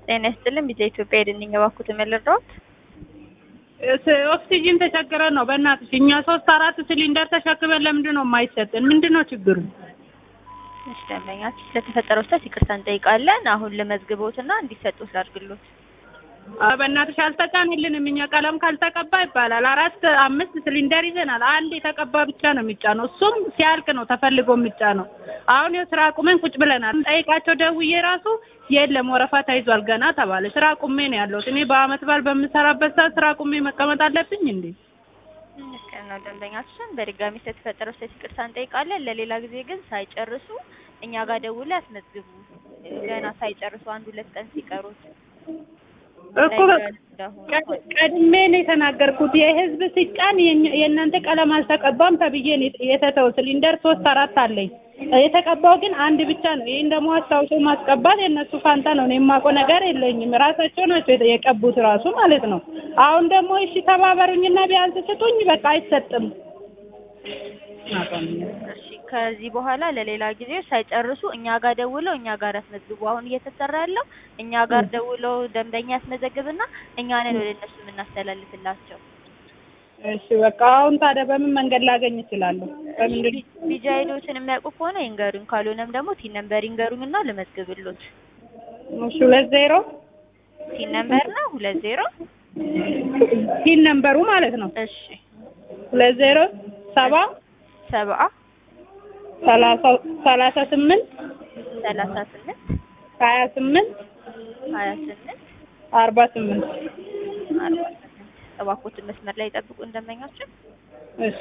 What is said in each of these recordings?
ጤና ይስጥልን ቢዛ ኢትዮጵያ የድንኝ እባክዎት የምልረዎት ኦክሲጂን ተቸግረን ነው። በእናትሽ እኛ ሶስት አራት ሲሊንደር ተሸክመን ለምንድን ነው የማይሰጥን? ምንድን ነው ችግሩ? እሺ ደንበኛችን ስለተፈጠረው ስህተት ይቅርታ እንጠይቃለን። አሁን ልመዝግቦትና እንዲሰጡት ላድርግሎት። ኧረ በእናትሽ አልተጫነልንም። እኛ ቀለም ካልተቀባ ይባላል። አራት አምስት ሲሊንደር ይዘናል። አንድ የተቀባ ብቻ ነው የሚጫነው። እሱም ሲያልቅ ነው ተፈልጎ የሚጫነው። አሁን የስራ ቁመን ቁጭ ብለናል። ጠይቃቸው ደውዬ ራሱ የለም ወረፋ ተይዟል ገና ተባለ። ስራ ቁሜ ነው ያለሁት። እኔ በአመት በዓል በምሰራበት ሰዓት ስራ ቁሜ መቀመጥ አለብኝ እንዴ? ልክ ነው ደንበኛችን። በድጋሚ ስለተፈጠረው ስህተት ይቅርታ እንጠይቃለን። ለሌላ ጊዜ ግን ሳይጨርሱ እኛ ጋር ደውለው ያስመዝግቡ። ገና ሳይጨርሱ አንድ ሁለት ቀን ሲቀሩት እኮ ቀድሜ ነው የተናገርኩት። የህዝብ ሲጫን የእናንተ ቀለም አልተቀባም ተብዬ ነው የተተው። ሲሊንደር ሶስት አራት አለኝ። የተቀባው ግን አንድ ብቻ ነው። ይህን ደግሞ አስታውሶ ማስቀባት የእነሱ ፋንታ ነው። እኔ የማውቀው ነገር የለኝም። ራሳቸው ናቸው የቀቡት ራሱ ማለት ነው። አሁን ደግሞ እሺ ተባበሩኝና ቢያንስ ስጡኝ። በቃ አይሰጥም። እሺ ከዚህ በኋላ ለሌላ ጊዜ ሳይጨርሱ እኛ ጋር ደውለው እኛ ጋር ያስመዝግቡ። አሁን እየተሰራ ያለው እኛ ጋር ደውለው ደንበኛ ያስመዘግብና እኛ ነን ወደ እነሱ የምናስተላልፍላቸው። እሺ በቃ አሁን ታዲያ በምን መንገድ ላገኝ እችላለሁ? በምንድን ቢጃ አይዲዎችን የሚያውቁ ከሆነ ይንገሩኝ፣ ካልሆነም ደግሞ ቲን ነምበር ይንገሩኝና ልመዝግብሎት። እሺ ሁለት ዜሮ ቲን ነምበር ነው ሁለት ዜሮ ቲን ነምበሩ ማለት ነው። እሺ ሁለት ዜሮ ሰባ ሰብአ ሰላሳ ሰላሳ ስምንት ሰላሳ ስምንት ሀያ ስምንት ሀያ ስምንት አርባ ስምንት አርባ ስምንት እባክዎትን መስመር ላይ ጠብቁ እንደመኛቸው። እሺ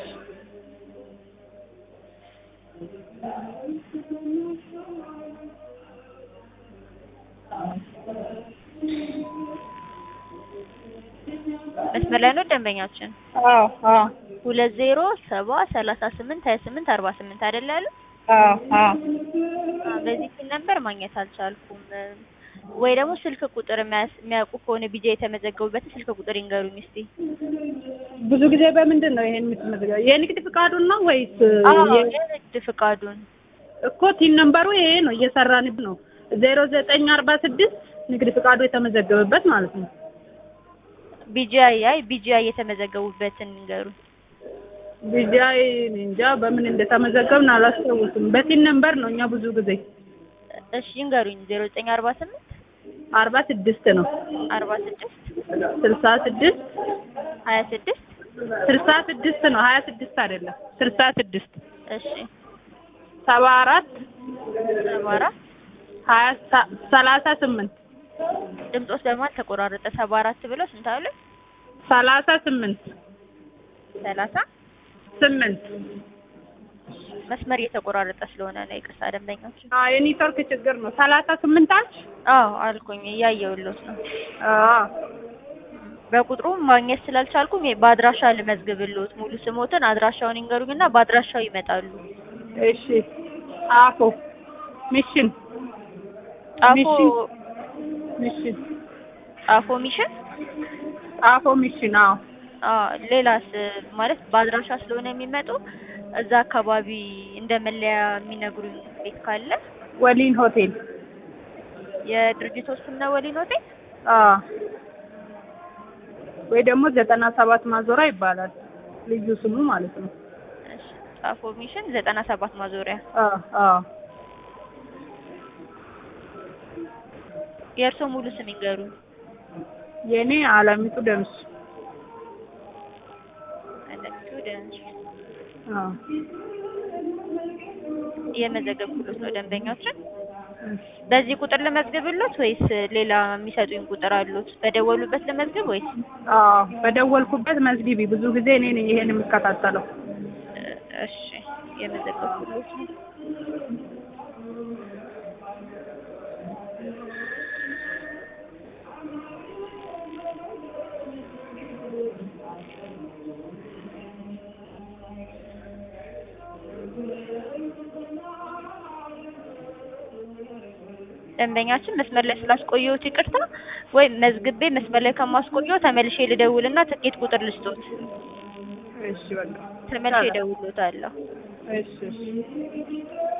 መስመር ላይ ነው ደንበኛችን። አዎ አዎ ሁለት ዜሮ ሰባ ሰላሳ ስምንት ሀያ ስምንት አርባ ስምንት አይደል ያሉ? አዎ አዎ በዚህ ስልክ ነበር ማግኘት አልቻልኩም። ወይ ደግሞ ስልክ ቁጥር የሚያውቁ ከሆነ ቢጃ የተመዘገቡበትን ስልክ ቁጥር ይንገሩኝ እስቲ። ብዙ ጊዜ በምንድን ነው ይሄን የምትመዘገበው? የንግድ ፍቃዱን ነው ወይስ አዎ የ- የንግድ ፍቃዱን እኮ ቲን ነምበሩ ይሄ ነው እየሰራንብ ነው። ዜሮ ዘጠኝ አርባ ስድስት ንግድ ፍቃዱ የተመዘገበበት ማለት ነው። ቢጂአይ አይ ቢጂአይ የተመዘገቡበትን ይንገሩኝ። ቢጃይ እንጃ በምን እንደተመዘገብን አላስታውስም። በቲን ነምበር ነው እኛ ብዙ ጊዜ እሺ ይንገሩኝ። ዜሮ ዘጠኝ አርባ ስምንት አርባ ስድስት ነው አርባ ስድስት ስልሳ ስድስት ሀያ ስድስት ስልሳ ስድስት ነው ሀያ ስድስት አይደለም ስልሳ ስድስት እሺ ሰባ አራት ሰባ አራት ሀያ ሰ- ሰላሳ ስምንት ድምፆስ በመሀል ተቆራረጠ። ሰባ አራት ብለው ስንት አሉ? ሰላሳ ስምንት ሰላሳ ስምንት መስመር እየተቆራረጠ ስለሆነ ነው ይቅርታ ደንበኞች። አዎ የኔትወርክ ችግር ነው። ሰላሳ ስምንት አልሽ? አዎ አልኩኝ እያየሁሎት ነው። አዎ በቁጥሩ ማግኘት ስላልቻልኩም የ- በአድራሻ ልመዝግብሎት። ሙሉ ስሞትን አድራሻውን ይንገሩኝና በአድራሻው ይመጣሉ። እሺ አፎ ሚሽን ጣፎ ሚሽን ሚሽን ጣፎ ሚሽን አፎ ሚሽን አዎ አዎ ሌላስ ማለት በአድራሻ ስለሆነ የሚመጡ እዛ አካባቢ እንደ መለያ የሚነግሩኝ ቤት ካለ ወሊን ሆቴል የድርጅቱ ስም ነው ወሊን ሆቴል። አዎ ወይ ደግሞ ዘጠና ሰባት ማዞሪያ ይባላል ልዩ ስሙ ማለት ነው። እሺ ጣፎ ሚሽን ዘጠና ሰባት ማዞሪያ። አዎ አዎ የእርስዎ ሙሉ ስም ይንገሩኝ። የኔ አለሚቱ ደምስ አለሚቱ ደንሽ አዎ እየመዘገብኩሎት ነው ደንበኛችን። በዚህ ቁጥር ልመዝግብሎት ወይስ ሌላ የሚሰጡኝ ቁጥር አሉት? በደወሉበት ልመዝግብ ወይስ? አዎ በደወልኩበት መዝጊቢ ብዙ ጊዜ እኔ ነኝ ይሄን የምከታተለው። እሺ የመዘገብኩሎት ነው። ደንበኛችን መስመር ላይ ስላስቆየሁት ይቅርታ። ወይ መዝግቤ መስመር ላይ ከማስቆየው ተመልሼ ልደውልና ትኬት ቁጥር ልስጦት። እሺ በቃ ተመልሼ እደውልሎታለሁ። እሺ እሺ